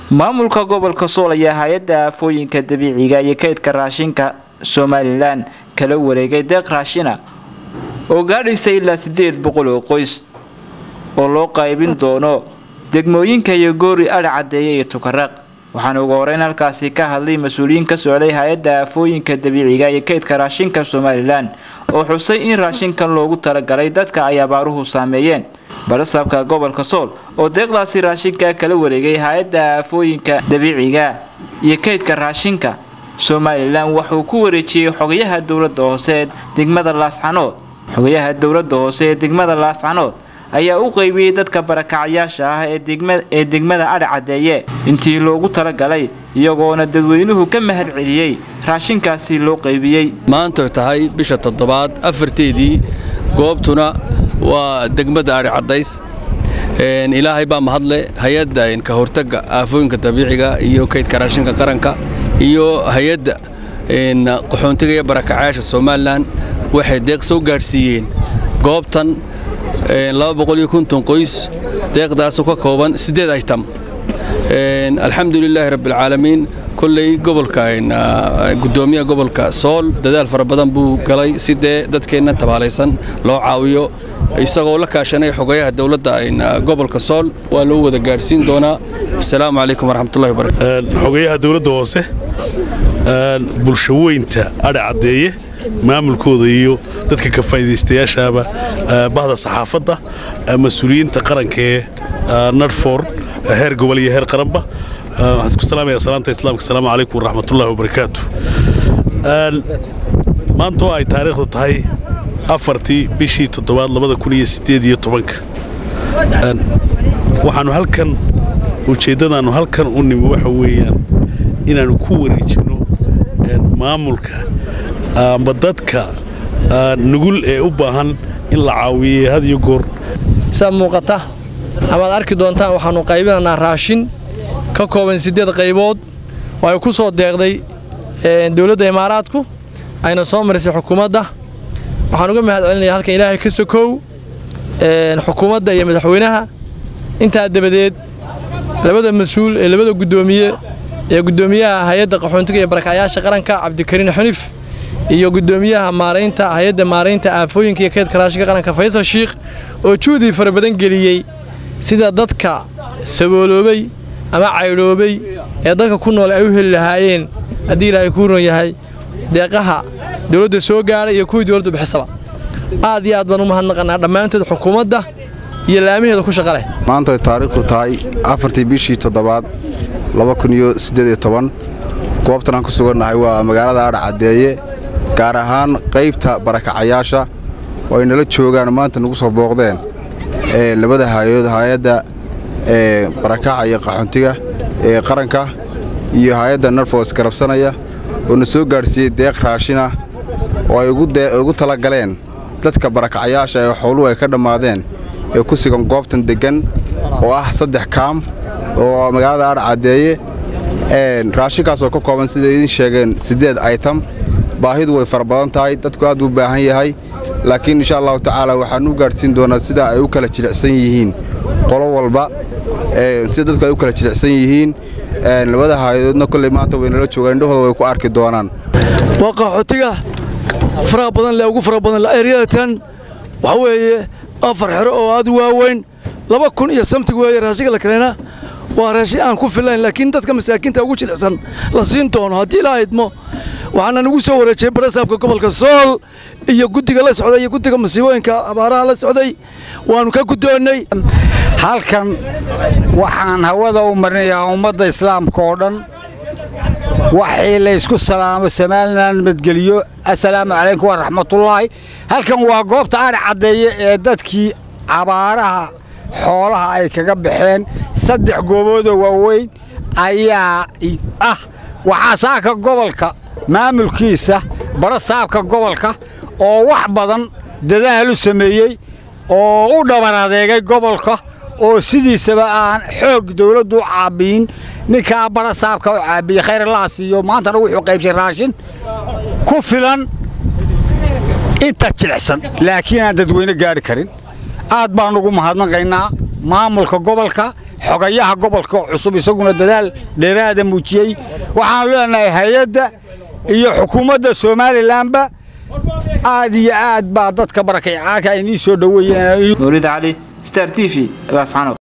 maamulka gobolka sool ayaa hay-adda aafooyinka dabiiciga iyo kaydka raashinka somalilan kala wareegay deeq raashina oo gaadhaysa ilaa sideed boqol oo qoys oo loo qaybin doono degmooyinka iyo goori adha caddeeye iyo tukaraaq waxaana ugu horeyn halkaasi ka hadlay mas-uuliyiin ka socday hay-adda aafooyinka dabiiciga iyo kaydka raashinka somalilan oo xusay in raashinkan loogu talagalay dadka ay abaaruhu saameeyeen barasaabka gobolka sool oo deeqdaasi raashinka kala wareegay hay-adda aafooyinka dabiiciga iyo kaydka raashinka somalilan wuxuu ku wareejiyey xogayaha dowlada hoose ee degmada laascanood xogayaha dowlada hoose ee degmada laascanood ayaa u qeybiyey dadka barakacayaasha ah ee degmada adha caddeeye intii loogu talagalay iyagoona dadweynuhu ka mahad celiyey raashinkaasi loo qaybiyey maanta tahay bisha toddobaad afarteedii goobtuna waa degmada adhi caddays ilaahay baa mahadle hay-adda ka hortagga aafooyinka dabiiciga iyo kaydka raashinka qaranka iyo hay-adda qaxoontiga iyo barakacayaasha somalilan waxay deeq soo gaadhsiiyeen goobtan qoys deeqdaasoo ka kooban siddeed aytam alxamdulilaahi rabbialcaalamiin kolley gobolka guddoomiyaha gobolka sool dadaal fara badan buu galay si dee dadkeenna tabaalaysan loo caawiyo isagoo la kaashanay xogayaha dowladda gobolka sool waa loo wada gaadhsiin doonaa asalaamu calaykum waraxmatullahi wabarakatu xogayaha dowladda hoose bulshaweynta adha caddeeye maamulkooda iyo dadka ka faa'iidaystayaashaaba bahda saxaafadda mas-uuliyiinta qaranka ee nadfor heer gobol iyo heer qaranba waxaan isku salaamaya salaanta islaamka asalaamu calaykum waraxmatullahi wabarakaatu maanta oo ay taariikhdu tahay afartii bishii toddobaad labada kun iyo siddeed iyo tobanka waxaannu halkan ujeeddadaannu halkan u nimi waxa weeyaan inaannu ku wareejinno maamulka amba dadka nugul ee u baahan in la caawiyey had iyo goor saa muuqata amaad arki doontaan waxaannu qaybinaynaa raashin ka kooban siddeed qaybood oo ay ku soo deeqday dowladda imaaraadku ayna soo marisay xukuumadda waxaan uga mahad celinayaa halkan ilaahay ka sokow xukuumadda iyo madaxweynaha intaa dabadeed labada mas-uul ee labada guddoomiye ee guddoomiyaha hay-adda qaxoontiga iyo barakacyaasha qaranka cabdikariin xunif iyo guddoomiyaha maaraynta hay-adda maaraynta aafooyinka iyo kaydka raashinka qaranka faysal shiikh oo juhdi fara badan geliyey sida dadka sabooloobay ama caydhoobay ee dadka ku nool ay u heli lahaayeen haddii ilaahay kuu ron yahay deeqaha dowladda soo gaadhay iyo kuwii dowladdu bixisaba aad iyo aad baan u mahadnaqannaa dhammaantood xukuumadda iyo laamaheeda ku shaqa leh maanta ay taariikhdu tahay afartii bishii toddobaad goobtan aan ku sugannahay waa magaalada adha caddeeye gaar ahaan qaybta barakacayaasha oo ay nala joogaan maanta nagu soo booqdeen labada hay-adood hay-adda barakaca iyo qaxoontiga ee qaranka iyo hay-adda narfos garabsanaya oo na soo gaadhsiiyey deeq raashina oo ay ugu tala galeen dadka barakacayaasha ee xooluhu ay ka dhammaadeen ee ku sugan goobtan deggan oo ah saddex kaam oo magaalada adha caddeeye raashinkaasoo ka kooban siday idiin sheegeen siddeed aytam baahidu way fara badan tahay dadku aad buu baahan yahay laakiin insha allahu tacaala waxaan u gaadhsiin doonaa sida ay u kala jilicsan yihiin qolo walba sida dadku ay u kala jilicsan yihiin labada haayadoodna kolley maanta waynala joogaan indhahooda way ku arki doonaan waa qaxootiga faraha badan le ugu fara badan eryadatan waxa weeye afar xero oo aad u waaweyn laba kun iyo samtig weeye raashinka la kaleena waa raashin aan ku filayn laakiin dadka masaakiinta ugu jilicsan la siin doono haddii ilaa idmo waxaana nagu soo wareejiyey barasaabka gobolka sool iyo guddiga la socday iyo guddiga masiibooyinka abaaraha la socday waannu ka guddoonnay halkan waxaan hawada u marinayaa ummadda islaamka oo dhan waxii laysku salaamo somalilan nabadgeliyo assalaamu calaykum waraxmatullaahi halkan waa goobta adha caddeeye ee dadkii abaaraha xoolaha ay kaga baxeen saddex gooboodoo waaweyn ayaa ah waxaa saaka gobolka maamulkiisa barasaabka gobolka oo wax badan dadaal u sameeyey oo u dhabar adeegay gobolka oo sidiisaba aan xoog dawladdu u caabbiyin ninkaa barasaabka u caabiyey khayralaha siiyo maantana wuxuu qaybshay raashin ku filan inta jilicsan laakiin aan dadweyne gaadhi karin aad baan ugu mahadnaqaynaa maamulka gobolka xogayaha gobolka cusub isaguna dadaal dheeraada muujiyey waxaan leenahay hay-adda iyo xukuumadda somalilanba aad iyo aad baa dadka barakaycaanka ay nii soo dhoweeyeen mawlid cali star t v laascanood